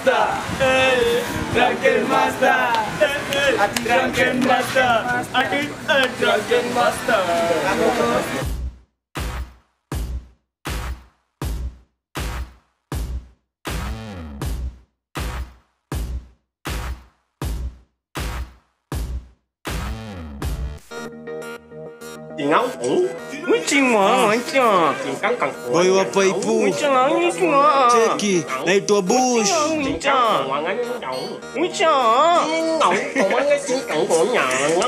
master. Hey, drunken master. Hey, hey, drunken master. Ati, eh, drunken master. Chị ngấu ủ Mấy chị mà mấy chị Chị cắn cẳng Boy wa paipu. Mấy chị là mấy chị mà Cheki, naitwa Bush. Chị cha Ngoài ngắn trọng Mấy chị Ngấu Còn mấy cái chị cẳng của nhà nó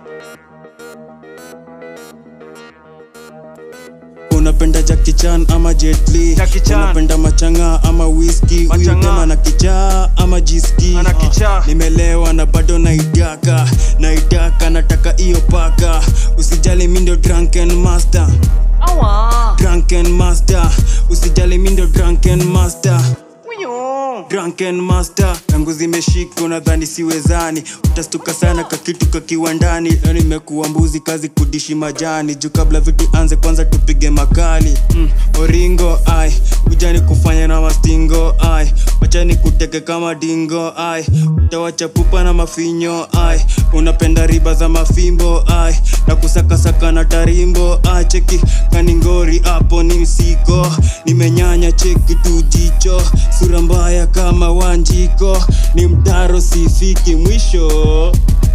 unapenda Jackie Chan ama Jet Li Jackie Chan. unapenda machanga ama whisky huyu Machanga. kama na kichaa ama jiski Ana kichaa. nimelewa na bado naitaka naitaka nataka iyo paka usijali mi ndio drunken master Awa drunken master usijali mi ndio drunken master Uyo drunken master tangu zimeshika unadhani siwezani utastuka sana kakitu kakiwa ndani leo nimekuwa mbuzi kazi kudishi majani juu kabla vitu anze kwanza tupige makali mm, oringo ai ujani kufanya na mastingo ai wachani kuteke kama dingo ai utawacha pupa na mafinyo ai unapenda riba za mafimbo ai na kusakasaka na tarimbo ai cheki kaningori hapo ni msiko nimenyanya cheki tu jicho sura mbaya kama wanjiko ni mtaro sifiki mwisho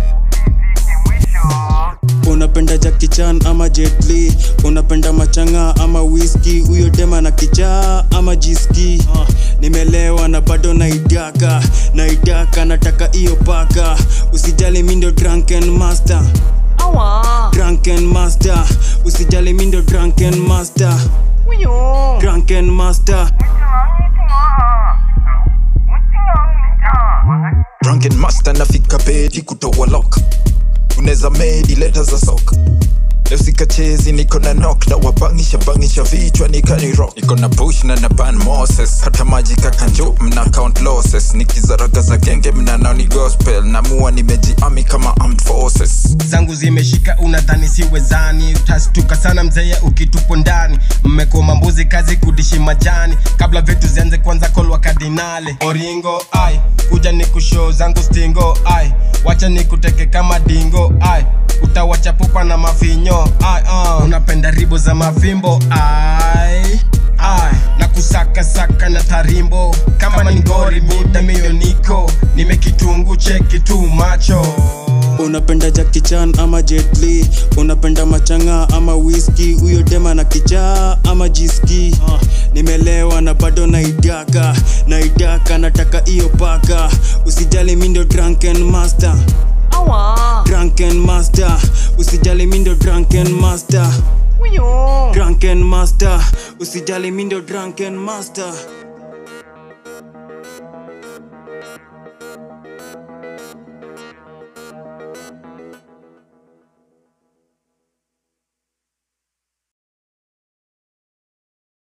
unapenda Jackie Chan ama Jet Li unapenda machanga ama whisky huyo dema na kichaa ama jiski uh, nimelewa na bado naitaka naitaka nataka iyo paka usijali mi ndio drunken master Awa drunken master usijali mi ndio drunken master Uyo drunken master drunken master nafika pedi kutoa lock unaweza medi leta za sok leo sikachezi niko na nok na wabangisha bangisha vichwa nikani rock niko na bush na na ban moses hata maji kakanjo mna count losses nikizaraga za genge mnanao ni gospel namua nimejiami kama armed forces zangu zimeshika unadhani siwezani utastuka sana mzee ukitupo ndani mmekoma mbuzi kazi kudishi majani kabla vitu zianze kwanza kolwa kardinale oringo ai kuja ni kushow zangu stingo ai wacha ni kuteke kama dingo ai utawacha pupa na mafinyo ai uh. unapenda ribo za mavimbo ai ai na kusaka saka na tarimbo kama ni gori muda mio niko nimekitungu cheki tu macho unapenda Jackie Chan ama Jet Li unapenda machanga ama whisky huyo dema na kichaa ama jiski uh, nimelewa na bado naitaka naitaka nataka iyo paka usijali mi ndio drunken master Awa drunken master usijali mi ndio drunken master Uyo drunken master usijali mi ndio drunken master